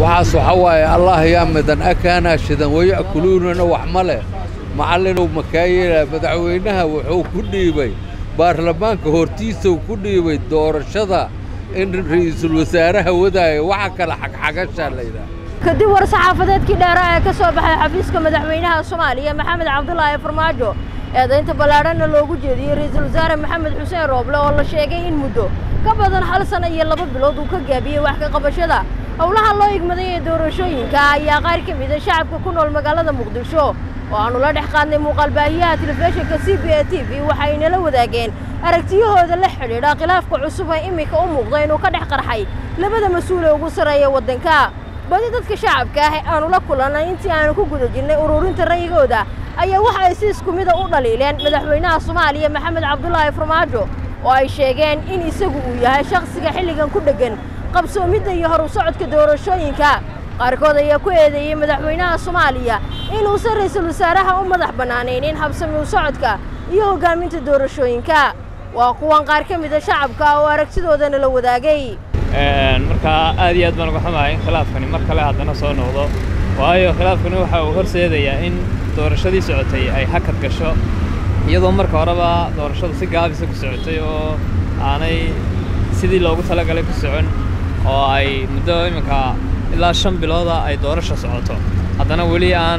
waxaas waxa waaye allah yaa midan akaanaa shidan waya'kuluunana wax ma leh macallinow makaayeela madaxweynaha wuxuu ku dhiibay baarlamaanka hortiisuu ku dhiibay doorashada in ra'iisul wasaaraha wadaayo waxa kale xagxagashaa laydhaha kadib war saxaafadeedkii dheeraa ee ka soo baxay xafiiska madaxweynaha soomaaliya maxamed cabdulaahi farmaajo eedaynta ballaadhanna loogu jeediyey ra'iisul wasaare maxamed xuseen rooble oo la sheegay in muddo ka badan hal sana iyo laba bilood uu ka gaabiyey wax ka qabashada howlaha loo igmaday ee doorashooyinka ayaa qaar ka mida shacabka ku nool magaalada muqdisho oo aannu la dhex qaadnay muuqaalbaahiyaha telefishinka c b a t v waxay nala wadaageen aragtiyahooda la xidhiidha khilaafka cusub ee iminka u muuqda inuu ka dhex qarxay labada mas-uule ugu sarreeya waddanka badi dadka shacabka ah ee aanu la kulannay intii aanu ku guda jirnay ururinta ra'yigooda ayaa waxa ay si isku mida u dhaliileen madaxweynaha soomaaliya maxamed cabdulaahi farmaajo oo ay sheegeen in isagu uu yahay shakhsiga xilligan ku dheggan qabsoomidda iyo horu socodka doorashooyinka qaarkood ayaa ku eedeeyey madaxweynaha soomaaliya inuusan ra'iisul wasaaraha u madax bannaanaynin habsami u socodka iyo hoggaaminta doorashooyinka waa kuwan qaar ka mida shacabka oo aragtidoodana la wadaagay markaa aad iyo aad baan uga xumahay in khilaafkani mar kale haddana soo noqdo waayo khilaafkani waxa uu horseedayaa in doorashadii socotay ay hakad gasho iyadoo marka horeba doorashadu si gaabisa ku socotay oo aanay sidii loogu talagalay ku socon oo ay muddo iminka ilaa shan bilooda ay doorasho socoto haddana weli aan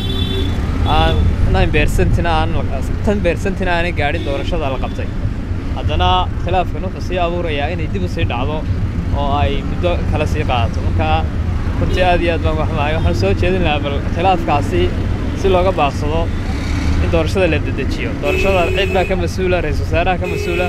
aan nine beersantina aan tan beersantina aanay gaadhin doorashada la qabtay haddana khilaafkan wuxuu sii abuurayaa inay dib u sii dhacdo oo ay muddo kale sii qaadato marka runtii aad iyo aad baan uga xumahay waxaan soo jeedin lahaa bal khilaafkaasi si looga baaqsado in doorashada la dedejiyo doorashada cid baa ka mas-uula ra-iisul wasaaraha ka mas-uula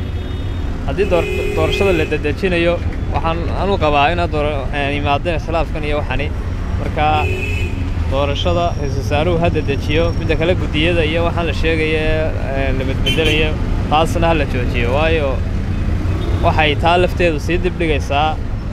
haddii doorashada la dedejinayo waxaan anu qabaa inaad yimaadeen khilaafkan iyo waxani marka doorashada ra-iisul wasaaruhu ha dedejiyo midda kale guddiyada iyo waxaan la sheegaya la bedbedelayo taasna ha la joojiyo waayo waxay taa lafteedu sii dib dhigaysaa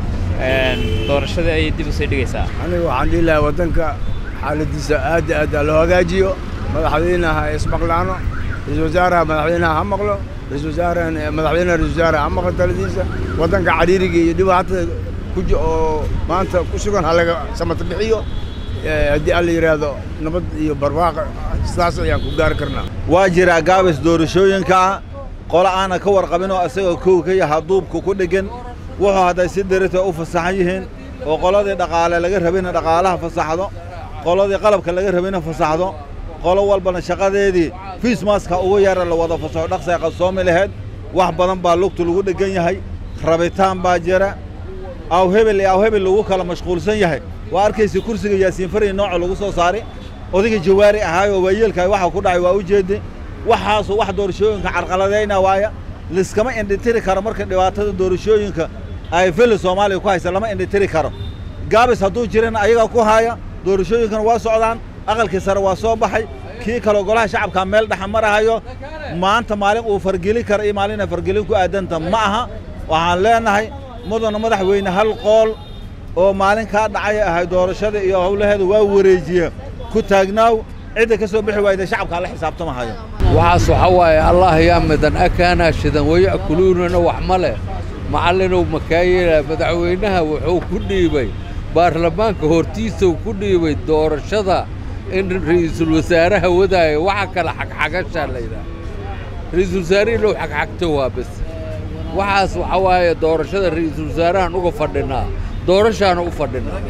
doorashadii ayay dib u sii dhigaysaa aniga waxaan dhihi lahaa waddanka xaaladiisa aad aad loo hagaajiyo madaxweynaha ismaqlaano ra-iisul wasaaraha madaxweynaha ha maqlo ra-iisul wasaarahan madaxweynaha ra-isul wasaaraha ha maqlo taladiisa waddanka cariiriga iyo dhibaatada kuji oo maanta ku sugan ha laga samata bixiyo haddii alla yidhaahdo nabad iyo barwaaqo sidaas ayaan ku gaari karnaa waa jiraa gaabis doorashooyinka qolo aana ka warqabinoo isagoo kow ka yaha duubka ku dheggan wuxuu hadday si darita u fasaxan yihiin oo qoladii dhaqaale laga rabina dhaqaalaha fasaxdo qoladii qalabka laga rabina fasaxdo qolo walbana shaqadeedii fiismaska ugu yara la wada fasaxo dhaqsay qadsoomi lahayd wax badan baa lugtu lagu dheggan yahay rabitaan baa jira aw hebel iyo aw hebel lagu kala mashquulsan yahay waa arkaysa kursiga yaasiin fariy nooca lagu soo saari odayga jawaari ahaayoo waayeelkaay waxa ku dhacay waa u jeedde waxaasu wax doorashooyinka carqaladayna waaya liskama indhitiri karo marka dhibaatada doorashooyinka ay fili soomaaliya ku haysa lama indhitiri karo gaabis hadduu jirana ayagaa ku haaya doorashooyinkana waa socdaan aqalkii sare waa soo baxay kii kaloo golaha shacabkaa meel dhexa marahayo maanta maalin uu fargelin kara iyo maalin ay fargelin ku aadanta ma aha waxaan leenahay mudana madaxweyne hal qool oo maalin kaa dhacay ahay doorashada iyo howlaheeda waa wareejiye ku taagnaaw cidda ka soo bixi waayda shacabkaa la xisaabtamahayo waxaas waxa waaye allah yaa midan akaanaa shidan waya'kuluunana wax ma leh macallinow makaayeela madaxweynaha wuxuu ku dhiibay baarlamaanka hortiisuu ku dhiibay doorashada in ra'iisul wasaaraha wadaayo waxa kale xagxagashaa laydhaha ra'iisul wasaarihii low xagxagto waa bes waxaas waxa waaye doorashada ra'iisul wasaarahan uga fadhinaa doorashaana u fadhinaa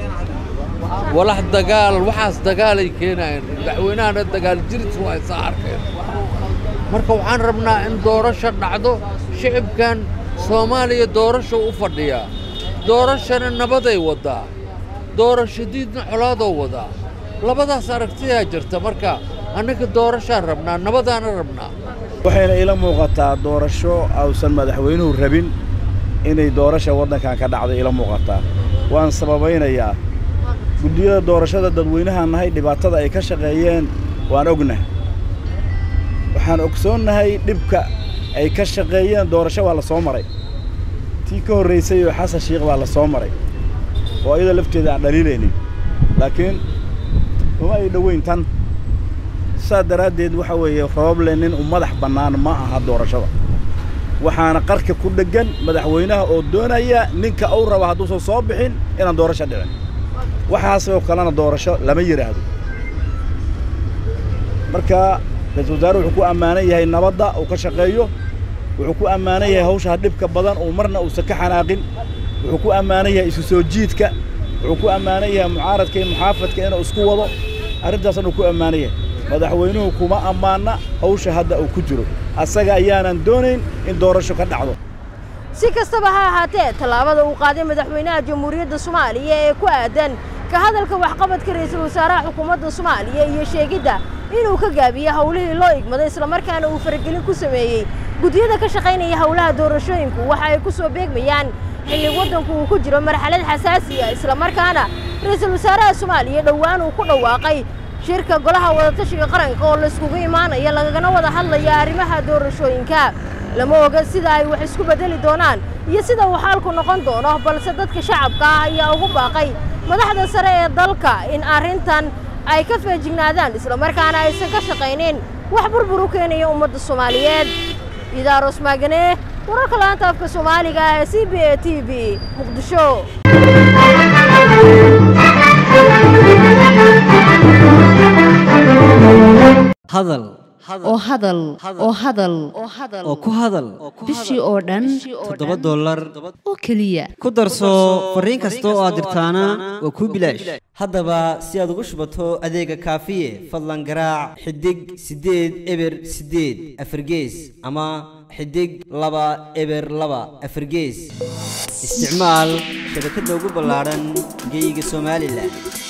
walax dagaal waxaas dagaalay keenayeen madaxweynahana dagaal jiris waa isaa arkeen marka waxaan rabnaa in doorasho dhacdo shicibkan soomaaliya doorasho u fadhiyaa doorashana nabaday waddaa doorashadiidna colaadoo wadaa labadaas aragtiyaa jirta marka annaga doorashaan rabnaa nabadaana rabnaa waxayna ila muuqataa doorasho ausan madaxweynuhu rabin inay doorasha waddankan ka dhacdo ila muuqataa waan sababaynayaa guddiyada doorashada dadweynahaan nahay dhibaatada ay ka shaqeeyeen waan ognahay waxaan ogsoonnahay dhibka ay ka shaqeeyeen doorasho waa la soo maray tii ka horraysay oo xasan shiikh baa la soo maray oo iyadoo lafteeda aan dhaliilaynin laakiin uma ay dhoweyn tan saas daraaddeed waxa weeye rooble nin u madax bannaan ma aha doorashada waxaana qarka ku dheggan madaxweynaha oo doonaya ninka uu raba hadduusan soo bixin inaan doorasho dhicin waxaasoo kalena doorasho lama yidhaahdo marka ra-iisul wasaare wuxuu ku ammaanan yahay nabadda uu ka shaqeeyo wuxuu ku ammaanan yahay hawshaa dhibka badan uu marna uusan ka xanaaqin wuxuu ku ammaanan yahay isu soo jiidka wuxuu ku ammaanan yahay mucaaradka iyo muxaafadka inuu isku wado arrintaasna uu ku ammaanan yahay madaxweynuhu kuma ammaana hawsha hadda uu ku jiro asaga ayaanan doonayn in doorasho ka dhacdo si kastaba ha ahaatee tallaabada uu qaaday madaxweynaha jamhuuriyadda soomaaliya ee ku aadan ka hadalka waxqabadka ra'iisul wasaaraha xukuumadda soomaaliya iyo sheegidda inuu ka gaabiyo howlihii loo igmaday islamarkaana uu faragelin ku sameeyey guddiyada ka shaqaynaya howlaha doorashooyinku waxa ay ku soo beegmayaan xilli waddanku uu ku jiro marxalad xasaasi ah islamarkaana ra'iisul wasaaraha soomaaliya dhowaan uu ku dhawaaqay shirka golaha wadatashiga qaranka oo layskugu imaanaya lagagana wada hadlaya arrimaha doorashooyinka lama oga sida ay wax isku beddeli doonaan iyo sida uu xaalku noqon doono balse dadka shacabka ah ayaa ugu baaqay madaxda sare ee dalka in arrintan ay ka feejignaadaan islamarkaana aysan ka shaqaynin wax burbur u keenaya ummadda soomaaliyeed idaaros maagane wararka laanta afka soomaaliga ee c b a t v muqdisho hadal oo hadal oo hadal oo ku hadal bishii oo dhan toddoba dollar oo keliya ku darso fariin kasta oo aad dirtaana waa kuu bilaash haddaba si aad ugu shubato adeega kaafiye fadlan garaac xidig siddeed eber siddeed afargees ama xidig laba eber laba afargees isticmaal shabakadda ugu ballaadhan geyga somalilan